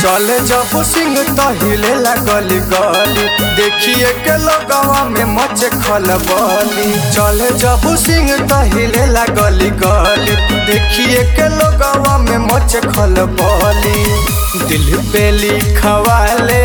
चले जब सिंह तहिले गली गली देखिए के लोगवा में मचे खलबली चले जब सिंह तहिले गली गली देखिए के लोगवा में मचे खलबली दिल पे लिखवाले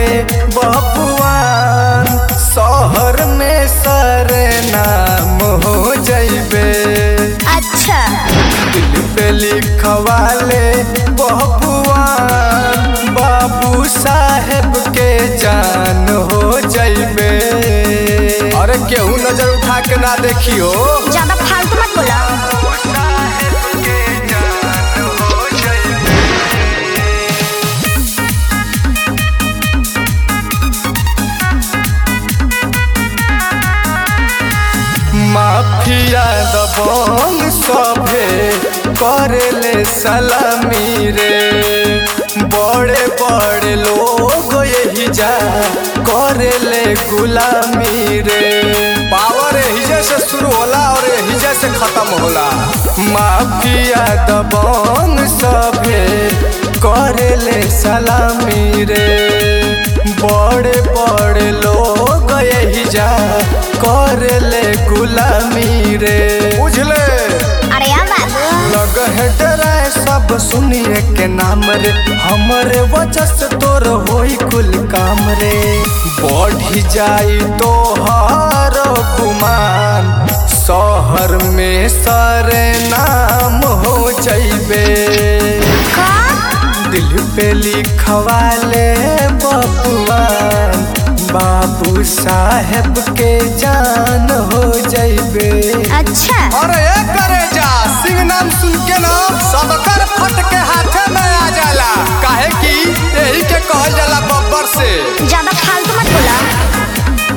बबुआन शहर में सरे नाम हो जइबे अच्छा दिल पे लिखवाले बबुआन बाबू साहेब के जान हो जइबे अरे केहू नजर उठा के ना देखियो ज्यादा फालतू मत बोला माफिया दबंग सभे करेले सलामी रे बड़े बड़े लोग यही जा करेले गुलामी रे पावर हिजे से शुरू होला और हिजे से खत्म होला माफिया दबंग सभे करेले सलामी रे बड़े बड़े लोग यही जा करेले गुलामी रे बुझले अरे यार बाबू लग है डराए सब सुनिए के नाम रे हमरे वजह से तोर होई कुल काम रे बढ़ी जाई तो हर गुमान शहर में सरे नाम हो जइबे का दिल पे लिखवाले बबुआन बाबू साहेब के जान हो जइबे अच्छा अरे ए करे जा सिंह नाम सुन के ना सबकर फट के हाथे में आ जाला काहे कि यही के कहल जाला बब्बर से ज्यादा फालतू मत बोला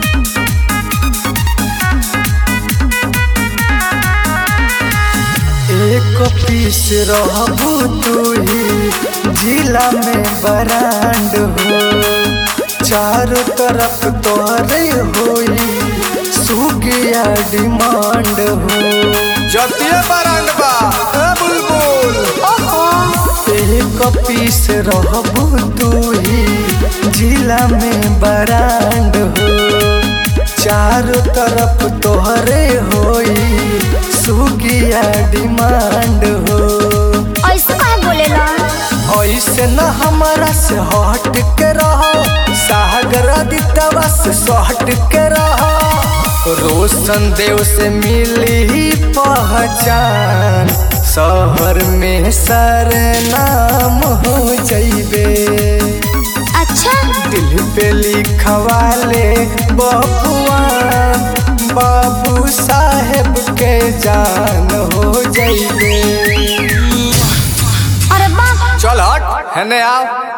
एक पीस रहबू तू ही जिला में बरांड हो चारों तरफ तोहरे होई सुगिया डिमांड हो जतिये बरांड बा ए बुलबुल ओहो एक पीस रहबू तू ही जिला में बरांड हो चारों तरफ तोहरे होई सुगिया डिमांड हो ऐसे कहे बोलेला ऐसे न हमारा से हट के रहो सागर दितवा से सट के रहो रोशन देव से मिली पहचान शहर में सर नाम हो जइबे अच्छा दिल पे लिखवाले बबुआ बाबू साहेब के जान हो जइबे अरे बाप चल हट हेने आओ